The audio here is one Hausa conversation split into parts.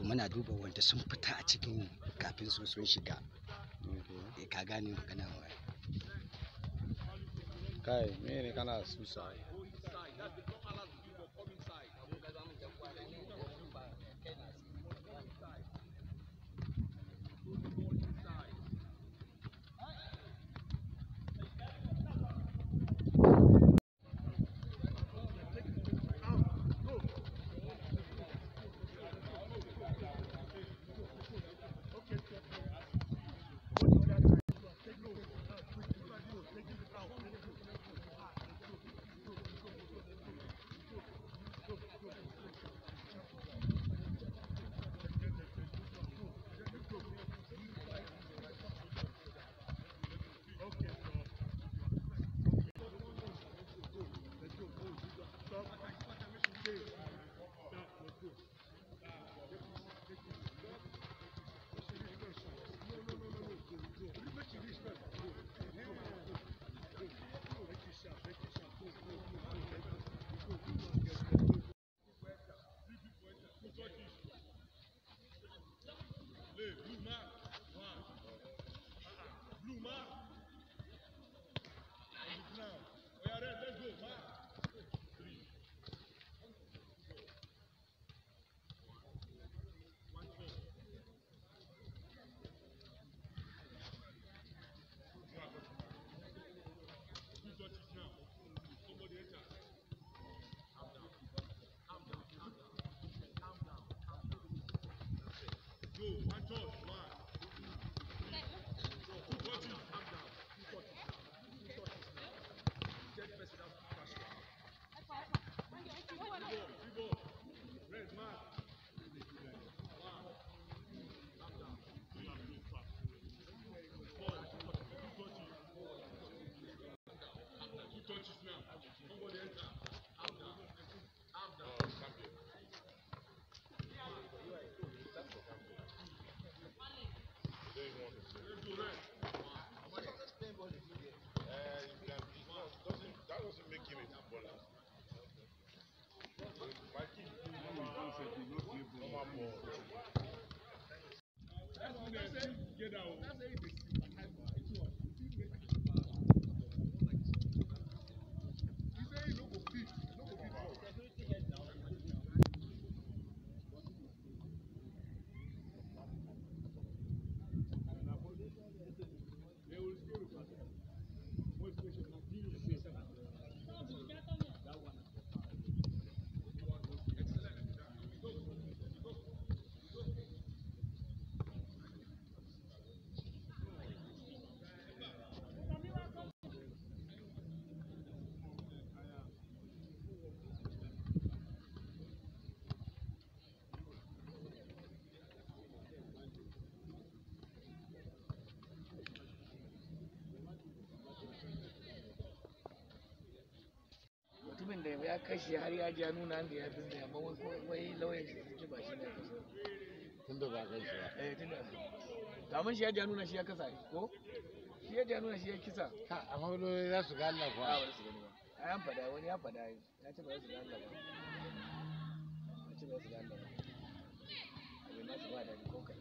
muna duba wanda sun fita a cikin kafin su sun shiga Okay. Eh, ka gane magana wa kai mene kana susa mutumin da ya kashe har ya ji ya nuna da ya binne amma wai ko- wai lauyan shi sun ce ba shi ne ya kashe tunda ba kai shi ba eh tunda damun shi ya ji ya nuna shi ya kasa ko shi ya ji ya nuna shi ya kisa ha amma wani za su ga Allah a kuwa wani su gani ba a yan fada wani ya fada ya ce ba za su ga Allah ba ya ce ba za su ga Allah ba abin nasu ba da ko kai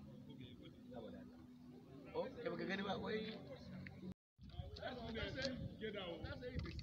ya ba da Allah oh kai baka gani ba wai That's what they say. Get out. That's how they